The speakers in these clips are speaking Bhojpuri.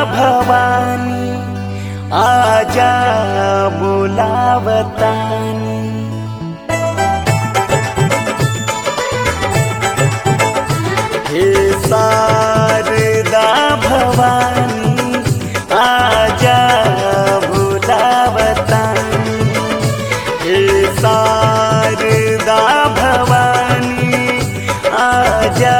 भवानी आजा बुलावतानी हे शारदा भवानी आजा बुलावतानी हे शारदा भवानी आजा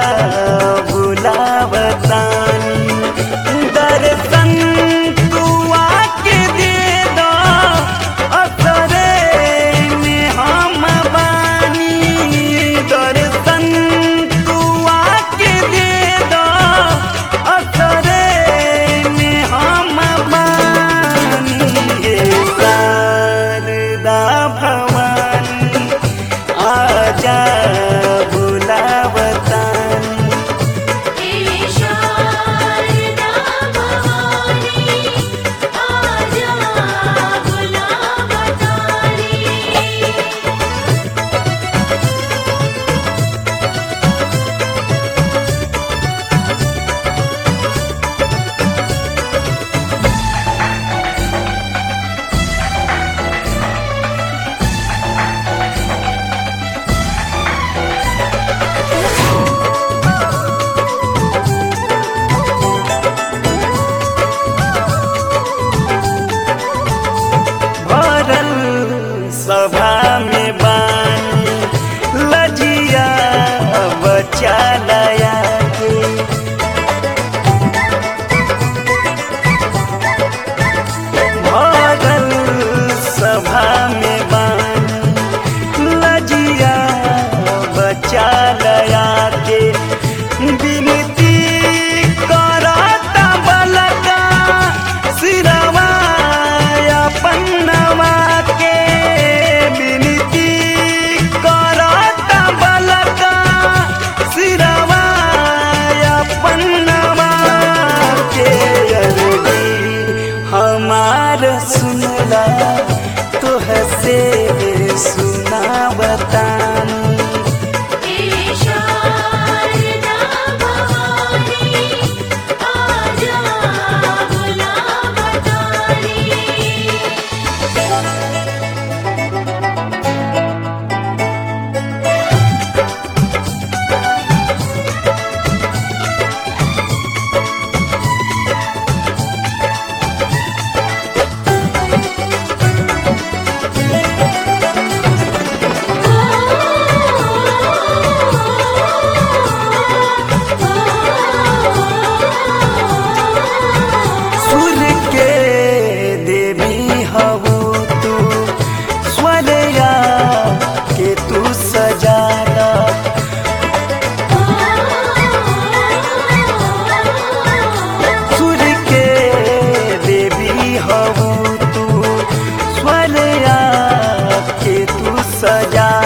बुलावतानी दर्शन तू आके दे दो असरे में हम बानी दर्शन तू आके दे दो असरे में हम बानी हे शारदा भवानी आजा बुलावतानी हे शारदा भवानी आजा बुलावतानी भरल सभा में बानी लजिया बचा लया के भरल सभा में बानी लजिया बचा लया के विनती करता बलका सिरवा पन्नवा के विनती करता बलका सिरवा पन्नवा के अरबी हमार सुनला तुह से सुना बतानी हे शारदा भवानी आजा बुलावतानी सुर के देवी हवो तू स्वरया के तू सजाना सुर के देवी हवो तू स्वरया के तू सजाना